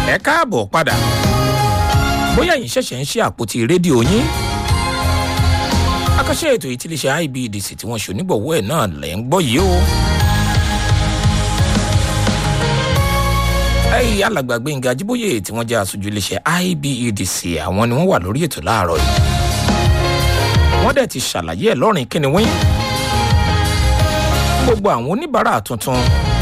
ẹ káàbọ̀ padà bóyá yìí ṣẹ̀ṣẹ̀ ń ṣe àpótí rédíò yín akọ́ṣẹ́ ètò ìtìlẹ́ṣẹ́ ibdc tí wọ́n ṣonígbọ̀wọ́ ẹ̀ náà lẹ́ ń gbọ́ yìí o. ẹ̀yìn alàgbà gbẹ̀ngà jíbóyè tí wọ́n jẹ́ aṣojú iléeṣẹ́ ibedc àwọn ni wọ́n wà lórí ètò láàárọ̀ yìí wọ́n dẹ̀ ti ṣàlàyé ẹ̀ lọ́rìn kíni wín gbogbo àwọn oníbàárà tuntun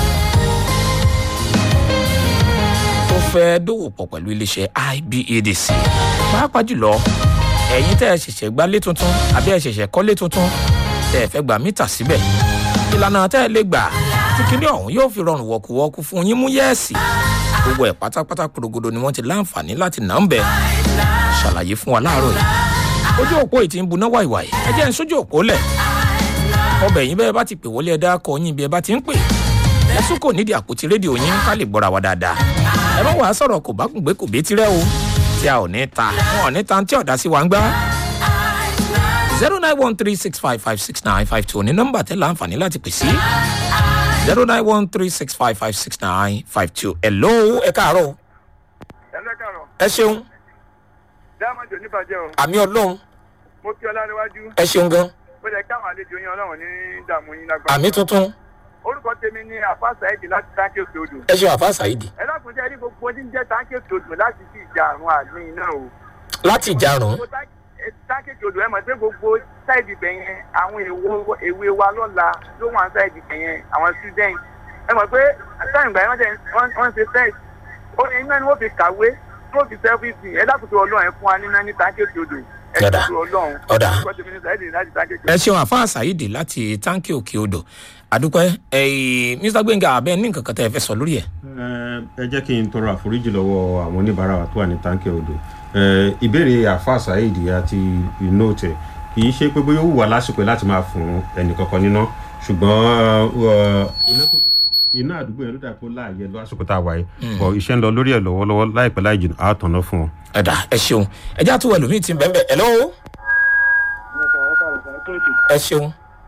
tó fẹ́ dòwò pọ̀ pẹ̀lú iléeṣẹ́ ibedc pàápàá jùlọ ẹ̀yin tẹ́ ẹ ṣẹ̀ṣẹ̀ gbálé tuntun àbí ẹ ṣẹ̀ṣẹ̀ kọ́lé tuntun tẹ́ ẹ fẹ́ gba mítà síbẹ̀ ìlànà tẹ́ ẹ lè gbà tí kinní ọ̀hún yóò fi rọrùn wọ̀kùwọ́kù fún yín mú yẹ́ẹ̀sì gbogbo ẹ̀ pátápátá porogodo ni wọ́n ti láǹfààní láti nà ń bẹ̀ ṣàlàyé fún wa láàárọ̀ yìí ojú òpó yìí ti ń buná wàìwàì ẹ jẹ́ ń sójú òpó lẹ̀ ọbẹ̀ yín bẹ́ẹ̀ bá ti pè wọlé ẹ dákọ yín bí ẹ bá ti ń pè ẹ sún kò nídìí àpótí rédíò yín ká lè gbọ́ra wa dáadáa ẹ má wàá sọ̀rọ̀ kò bá kùngbé kò bé tirẹ̀ o tí a ò ní ta wọn ò ní ta tí ọ̀dà sí wa ń gbá. zero nine one three six five five six nine five two ní nọ́mbà tẹ́ láǹfààní láti pè sí zero nine one three six five five six nine five two hello ẹ káàárọ̀ ẹlẹ́kàrọ̀ ẹ ṣeun dáàmọ̀jò níbàjẹ́ o àmì ọlọ́run mo kí ọlá níwájú ẹ ṣeun gan ó yẹ káwọn àlejò yín ọlọ́run ní dààmú yín lágbára. àmì tuntun orúkọ tèmi ní àfáàsà ẹ̀dì láti táǹkì òkè odò. ẹ ṣeun àfa ṣàìdì ẹ dákun jẹ́ ní gbogbo oní jẹ́ táǹkì òkè odò láti fi ìjà àrùn àgbìn iná o. láti ìjarun Gbogbo táǹkì- ẹ, táǹkì òkè odò ẹ mọ̀ pé gbogbo sáìdì bẹ̀ yẹn àwọn èwo- èwe wa lọ́la ló wà sáìdì bẹ̀ yẹn àwọn student ẹ mọ̀ pé táìmù gbà yẹn wọ́n jẹ́- wọ́n wọ́n ṣe test ó ní iná ni wọ́n fi kàwé tó fi sẹ́fíìsì ẹ dákun tó ọlọ́run ẹ fún wa níná ní táǹkì òkè odò ẹ Ọ̀dà. dákun tó ọlọ́run Ọ̀dà. orúkọ tèmi ní sáìdì láti táǹkì òkè odò. ẹ ṣeun àfa ṣàìdì láti táǹkì òkè odò àdúpẹ́ ẹ̀yìn mr gbẹ̀ngà abẹ́ ní nǹkan kan tẹ́ ẹ fẹ́ sọ lórí ẹ̀. ẹ jẹ́ kí n tọrọ àforíjì lọ́wọ́ àwọn oníbàárà wa tó wà ní táǹkì odò Eh, ìbéèrè àfa saheed àti inóòtẹ kì í ṣe pé bóyá ó wù wá lásìkò láti máa fún ẹnìkankan níná ṣùgbọ́n eh, iná àdúgbò yẹn ló dà pé ó láàyè lásìkò tá a wà yìí bọ̀ iṣẹ́ ń lọ lórí ẹ̀ lọ́wọ́lọ́wọ́ láìpẹ́ láì jìnnà á tọ̀nà fún wọn. ẹ̀dà ẹ ṣeun ẹjá tó ẹlòmíì ti ń bẹ́ẹ̀ bẹ́ẹ̀ hello ẹ ṣeun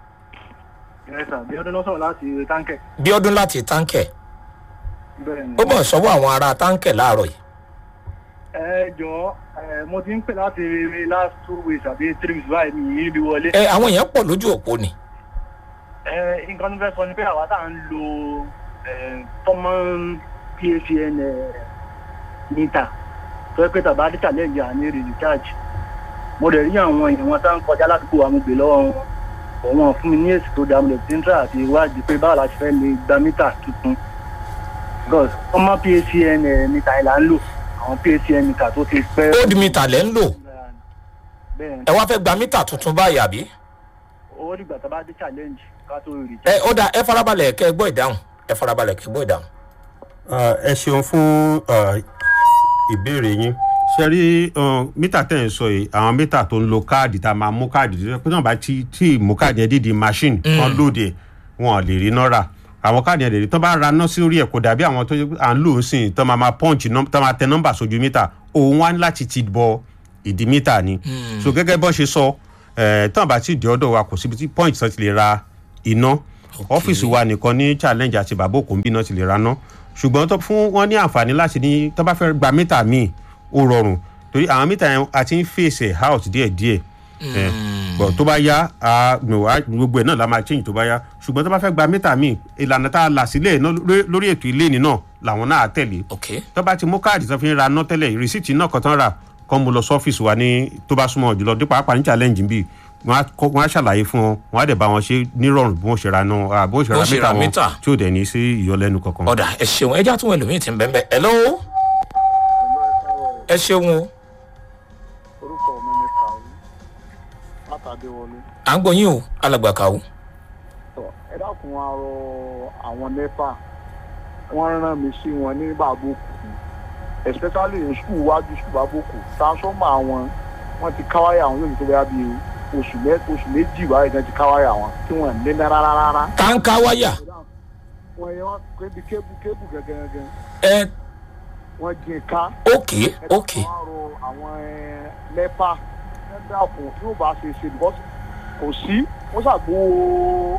bí ọdún lọ́sọ̀rọ̀ láti táǹkẹ̀. bí ọdún láti táǹkẹ̀ bẹ́ẹ̀ ni. ó bọ̀ sọ́wọ́ àwọn ará táǹkẹ̀ láàárọ̀ yìí ẹ jọ ẹ mo ti ń pè láti last two weeks àbí three weeks báyìí mi yìí bí wọlé. ẹ àwọn èèyàn pọ̀ lójú òpó ni ẹ nǹkan tó fẹ́ sọ ni pé àwa tá à ń lo common pfn mítà tó yẹ pé tàbá dé challenge àní recharge mo lè rí àwọn èèyàn wọn tá ń kọjá ládùúgbò wa mo gbé lọ́wọ́ wọn òun fún mi ní èsì tó dáa mo lè ti ń try àti ìwádìí pé báwo la ṣe fẹ́ lè gba mítà tuntun because common pfn mítà yìí là ń lò àwọn pfn mítà tó ti pẹ́. old meter lẹ́ ń lò bẹ́ẹ̀ ẹ wá fẹ́ gba mítà tuntun báyìí àbí owó dìgbà tá a bá dé challenge ká tó rí ẹ ó dà ẹ farabalẹ̀ kẹ́ ẹ gbọ́ ìdáhùn ẹ farabalẹ̀ kẹ́ ẹ gbọ́ ìdáhùn. ẹ ṣeun fún uh, ìbéèrè yín ṣe rí uh, mítà tẹ̀ ń sọ yìí àwọn mítà tó ń lo káàdì tá a máa mú káàdì tó pé náà bá ti tí mú káàdì yẹn dídì machine kan lóde wọn ò lè rí náà rà àwọn káàdì yẹn lè rí tó bá ra náà sí orí ẹ̀ kò dàbí àwọn tó à ń lò ó sìn tó máa máa punch num- tó máa tẹ nọ́mbà sójú mítà òun wá láti ti bọ ìdí mítà ni so gẹ́gẹ́ bọ́ ṣe sọ ẹ̀ tán bá ti dé ọ̀dọ̀ wa kò síbi tí punch tán ti lè ra iná ọ́fíìsì wa nìkan ní challenge àti bàbá òkú ń bí náà ti lè ra ná ṣùgbọ́n tó fún wọn ní àǹfààní láti ní tó bá fẹ́ gba mítà míì ó rọrùn torí àwọn mítà yẹn a ti ń fèsì out díẹ̀díẹ̀ ẹ̀ bọ̀ tó bá yá a nù wá gbogbo ẹ̀ náà la máa change tó bá yá ṣùgbọ́n tó bá fẹ́ gba mítà míì ìlànà tá a là sílẹ̀ náà lórí- lórí ètò ilé ni náà làwọn náà á tẹ̀lé ok tó bá ti mú káàdì tó fi ń ra ná tẹ́lẹ̀ rìsíìtì náà kan tán rà kọ́ mo lọ sọ́fíìsì wa ní tó bá súnmọ́ jùlọ dípò àpá ní challenge bíi wọ́n á kọ́- wọ́n á ṣàlàyé fún wọn wọ́n á dẹ̀ bá wọn ṣe nírọ̀rùn bí wọ́n ṣe ra náà bí wọ́n ṣe Bó ra ṣe ra mítà wọn mítà. tí ò dẹ̀ ní sí ìyọlẹ́nu kankan. ọ̀dà ẹ ṣeun ẹjá tó ẹlòmíì ti ń bẹ́ẹ̀ bẹ́ẹ̀ hello ẹ ṣeun o orúkọ mi ni kàwé látàdéwọlé à ń gbọ́ yín o alàgbà kàwó tọ ẹ dákun wa rọ àwọn nepa wọn rán mi sí wọn ní bàbókù especially in school wájú school bàbókù transformer wọn wọn ti káwáyà àwọn yóò ti tó bẹ́ẹ̀ bí oṣù mẹ́ oṣù méjì báyìí náà ti káwáyà wọn tí wọn lé náà rárá rárá táǹkà wáyà wọn yẹn wọn kébi kébù kébù gẹ́gẹ́ ẹ wọn jìn ká ok ok ẹ dákun wa rọ àwọn ẹ, nepa ẹ dákun tí ó bá ṣe ṣe because kò sí wọn ṣàgbó